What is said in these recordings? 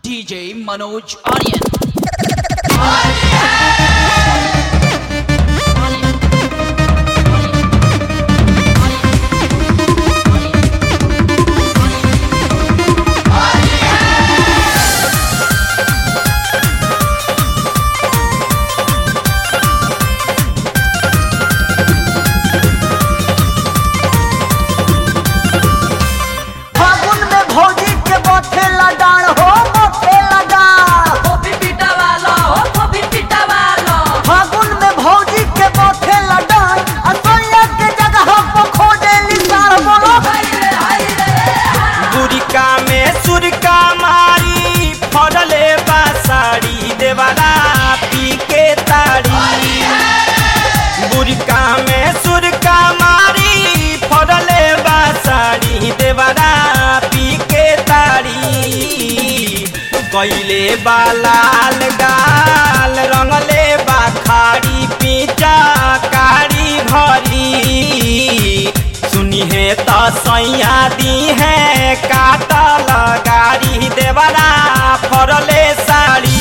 DJ Manoj Aryan. फागुन में भौजी के बथे लगाड़ हो बथे लगाड़ फागुन में भौजी के बथे लगाड़ असैया के जगह पर खोजेली सार बोलो गुरिका में सुरका मारी फड़ले बा साड़ी देवारा पी के ताड़ी गुरिका में सुरका मारी फड़ले बा साड़ी देवारा पी के ताड़ी कैले बा लाल गाल रंगले बा खाड़ी पीचा कारी भरी सुनी है तो सैया दी है काटल गाड़ी देवरा फरले साड़ी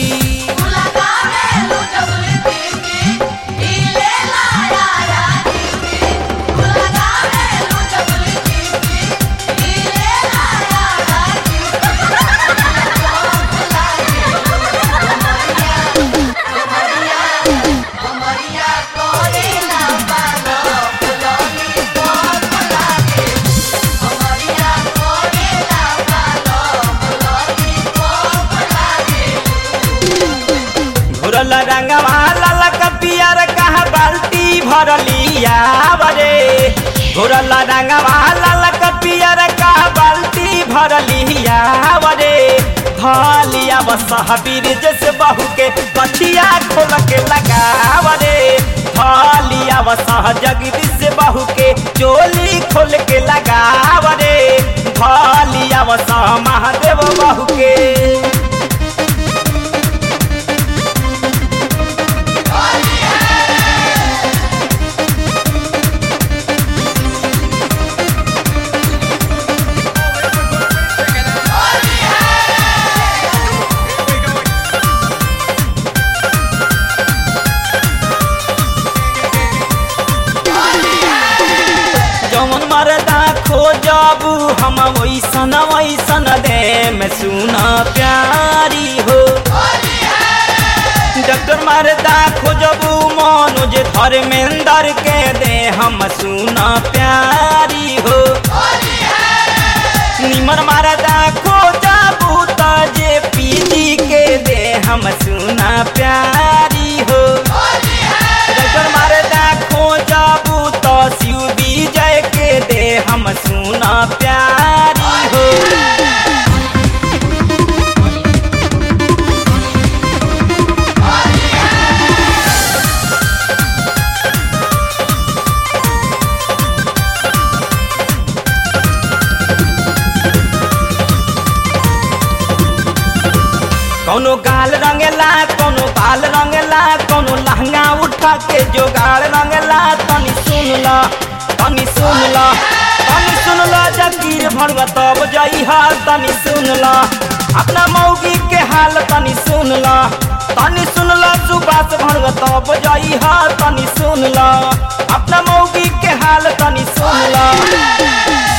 घुरल रंगवा ललक पियर कहा बाल्टी भरलिया बरे घुरल रंगवा ललक पियर कहा बाल्टी भरलिया बरे धलिया बसहबीर जैसे बहू के कथिया खोल के लगाव रे धलिया बसह जगदीश से बहू के चोली खोल के लगाव रे धलिया बसह महादेव बहू के जौन मरदा खोजबू हम वैसन वैसन दे में सुना प्यारी हो डॉक्टर मरदा खोजबू मनोज धर्मेंद्र के दे हम सुना प्यारी हो निमन मरदा खोजबू त जे पीजी के दे हम सुना प्यारी हो डॉक्टर मरदा खोजबू तो शिव विजय के दे हम सुना प्यारी हो कौनो गाल रंगेला कौनो बाल रंगेला कौनो लहंगा उठा के जोगाड़ रंगेला तनी सुन ल तनी सुन ल तनी सुन ल जगीर भरवा तब जइहा तनी सुन ल अपना मौगी के हाल तनी सुन ल तनी सुन ल सुबास भरवा तब जइहा तनी सुन ल अपना मौगी के हाल तनी सुन ल